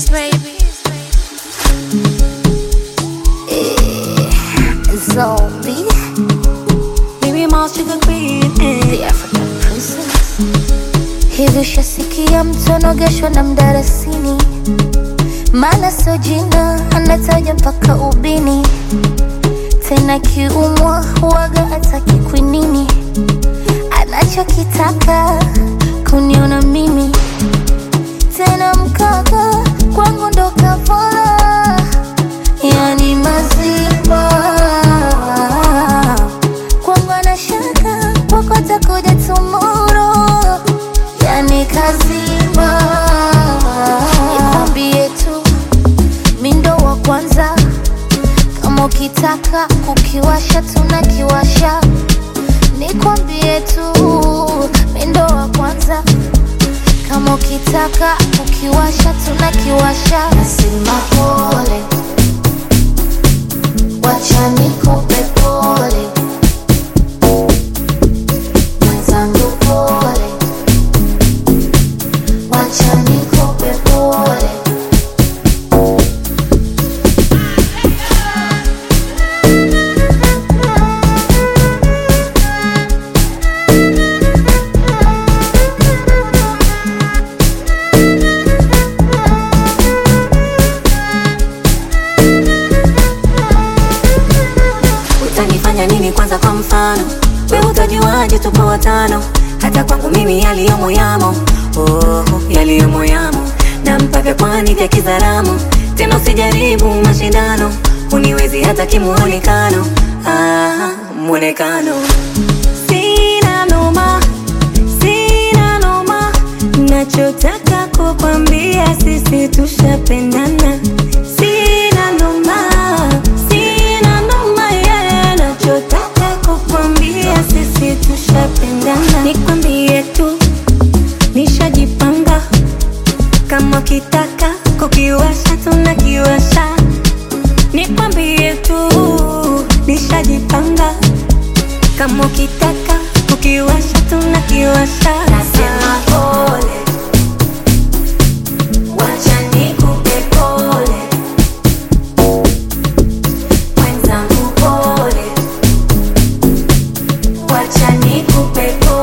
kiss, baby. Eh, Zombie, Baby, my sugar queen. eh. the African princess. Hivi ushasikia mtu anogeshwa na mdarasini? Maana sio jina, anataja mpaka ubini. Tena kiumwa huwaga hataki kwinini, anachokitaka kuniona mimi tena mkaka kwangu ndo kafara, yani mazima kwangu anashaka kwako atakuja tomorrow, yani kazima. Nikwambie tu mindo wa kwanza, kama ukitaka kukiwasha tunakiwasha. Nikwambie tu mindo wa kwanza kama ukitaka ukiwasha tunakiwasha. Nasema pole, wacha nikupe pole, mwenzangu pole, wacha nikupe pole. utanifanya nini kwanza kwa mfano we utajuaje tupo watano hata kwangu mimi yaliyomo yamo oh, yaliyomo yamo na mpaka kwani vya kizaramu tena usijaribu mashindano uniwezi hata kimuonekano ah, mwonekano sina noma sina noma nachotaka kukwambia sisi tushapendana sina noma sina noma yeah. nachotaka kukwambia sisi tushapendana nikwambie tu nishajipanga kama kitaka kukiwasha tunakiwasha nikwambie tu nishajipanga kama ukitaka kukiwasha tunakiwasha nasema pole wacha nikupe pole mwenzangu pole wacha nikupe pole